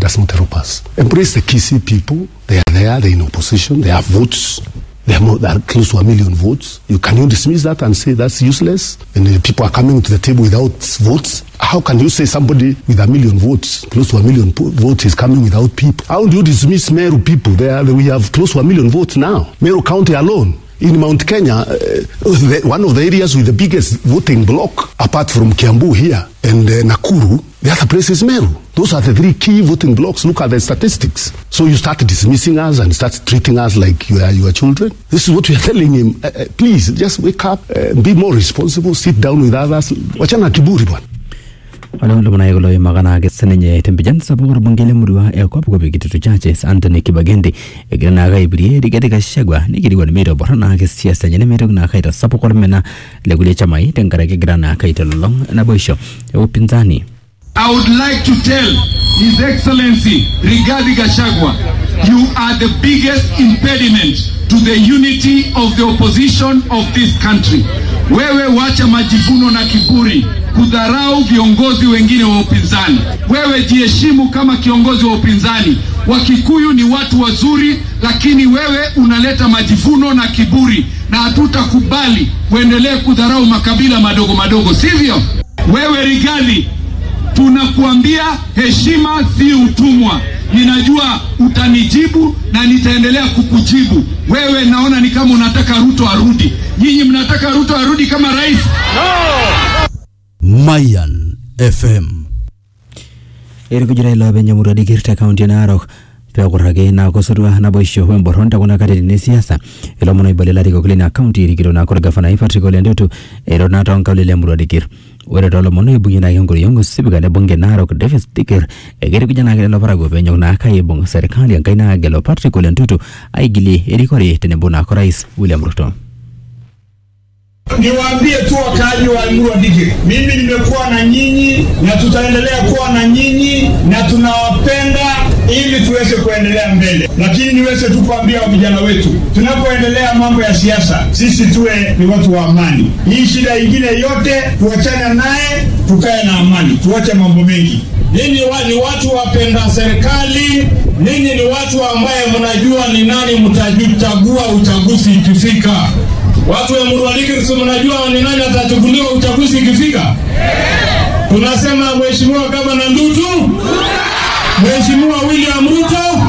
does not help us. Embrace the Kisi people. They are there. They're in opposition. They have votes. They are, more, they are close to a million votes. You can you dismiss that and say that's useless? And uh, people are coming to the table without votes. How can you say somebody with a million votes, close to a million po- votes, is coming without people? How do you dismiss Meru people? They are, we have close to a million votes now. Meru County alone. In Mount Kenya, uh, the, one of the areas with the biggest voting block, apart from Kiambu here and uh, Nakuru, the other place is Meru. Those are the three key voting blocks. Look at the statistics. So you start dismissing us and start treating us like you are your children. This is what we are telling him. Uh, uh, please, just wake up, uh, be more responsible, sit down with others. Wachana kiburi bwana. ole ulumunai kulo imakanake sininye tempijan sapuk orbungei lemurua e kopkop kitutu churches Anthony Kibagendi egira naake aipirie Rigathi Gachagua nikilikuan meitobora naake siasa enye nemeitoki naake aitasapuk ormena lekulie chamai tenkaraki egira naake aitelolong naboisho e upinzani I would like to tell His Excellency Rigathi Gachagua, you are the biggest impediment to the unity of the opposition of this country. Wewe wacha majivuno na kiburi, kudharau viongozi wengine wa upinzani. Wewe jiheshimu kama kiongozi wa upinzani. Wakikuyu ni watu wazuri, lakini wewe unaleta majivuno na kiburi, na hatutakubali uendelee kudharau makabila madogo madogo, sivyo? Wewe Rigathi, tunakuambia heshima si utumwa. Ninajua utanijibu na nitaendelea kukujibu. Wewe naona ni kama unataka Ruto arudi. Nyinyi mnataka Ruto arudi kama rais? Mayan FM. erikujira ilopeny emurua dikir te kaunti e narok pekuraki nakosotua naboisho wemboron tekuna katitin esiasa ilomon oibali larikok lina kaunti erikito naakore gafanai Patrick Ole Ntutu ero naa toonkaulele emurua dikir ore toolomon oibung'ie naake enkoriong sipika le bunge narok Davis Dikir ekirikuja naake lelo parakuo penyok naake aibung serikali enkai naagelo Patrick Ole Ntutu aigilie erikore tenebo naako rais William Ruto Niwaambie tu wakaaji wa Emurua Dikirr, mimi nimekuwa na nyinyi na tutaendelea kuwa na nyinyi na tunawapenda ili tuweze kuendelea mbele, lakini niweze tu kuambia vijana wetu, tunapoendelea mambo ya siasa, sisi tuwe ni watu wa amani. Hii shida ingine yote tuachane naye, tukae na amani, tuache mambo mengi. Ninyi wa, ni watu wapenda serikali, ninyi ni watu ambaye mnajua ni nani mtajchagua uchaguzi ikifika. Watu wa Emurua Dikirr, si mnajua ni nani atachukuliwa uchaguzi ikifika? Tunasema Mheshimiwa Gavana Ndutu, Mheshimiwa William Ruto,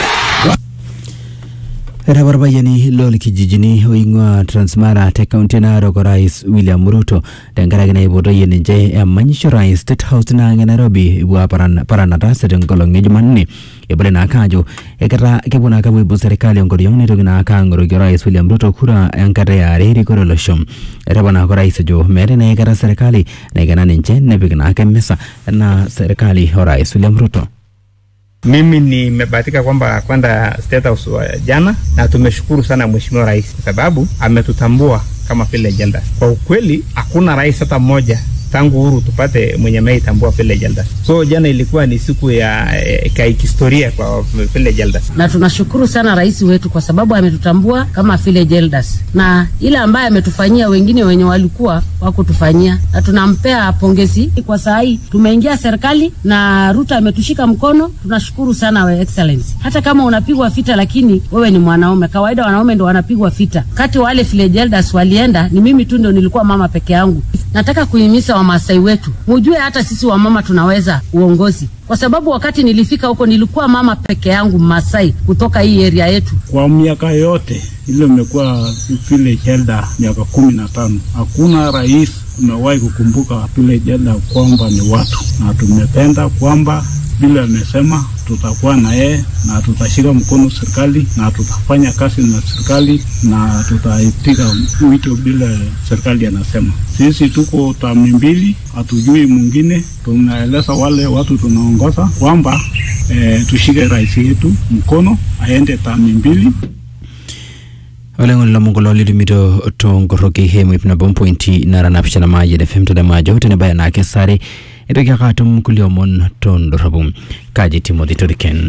etaparpayiani loolkijijini oing'ua transmara te kaunti e narok rais william ruto tenkaraki naipotoyie ninche emanyisho rais state house naang'e nairobi epuo paran- paranatasa tenkolong e jumanne ebole naake ajo eketa kepuo naake apuo aibung serikali enkoriong neitoki naake aang'oroki rais william ruto kura enkata eare erikore olosho etepo naake rais ajo meetai naa aikata serikali naikena ninche nepik naake misa enaa serikali orais william ruto Mimi nimebahatika kwamba kwenda State House wa jana na tumeshukuru sana Mheshimiwa Rais kwa sababu ametutambua kama village elders. Kwa ukweli hakuna rais hata mmoja tangu uhuru tupate mwenye ameitambua village elders. So jana ilikuwa ni siku ya eh, ya kihistoria kwa village elders. na tunashukuru sana rais wetu kwa sababu ametutambua kama village elders, na ile ambaye ametufanyia wengine wenye walikuwa wakutufanyia, na tunampea pongezi kwa saa hii tumeingia serikali na Ruto ametushika mkono. Tunashukuru sana we excellency. Hata kama unapigwa vita, lakini wewe ni mwanaume. Kawaida wanaume ndo wanapigwa vita. Kati wale village elders walienda, ni mimi tu ndo nilikuwa mama peke yangu. Nataka kuhimiza Wamasai wetu, mujue hata sisi wamama tunaweza uongozi, kwa sababu wakati nilifika huko nilikuwa mama peke yangu Masai kutoka hii area yetu. Kwa miaka yote ile imekuwa village elder miaka kumi na tano, hakuna rais umewahi kukumbuka village elder kwamba ni watu, na tumependa kwamba vile amesema tutakuwa na yeye na tutashika mkono serikali na tutafanya kazi na serikali na tutaipiga wito vile serikali anasema. Sisi tuko tami mbili, hatujui mwingine. Tunaeleza wale watu tunaongoza kwamba eh, tushike rais yetu mkono aende tami mbili oleng'oni lomon kulo litumito tonkoroki hemu ip nabo mpointi nara napishana maayet fm tadamajo tenebaya naake sare itoki ake atum kulie omon tondorropu kaji timothy toriken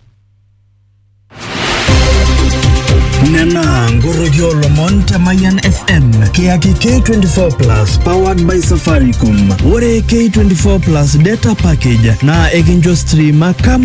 Nena ngoroki olomon te Mayan FM kiyaki K24 Plus powered by Safaricom. Ore K24 Plus data package na ekincho streama kama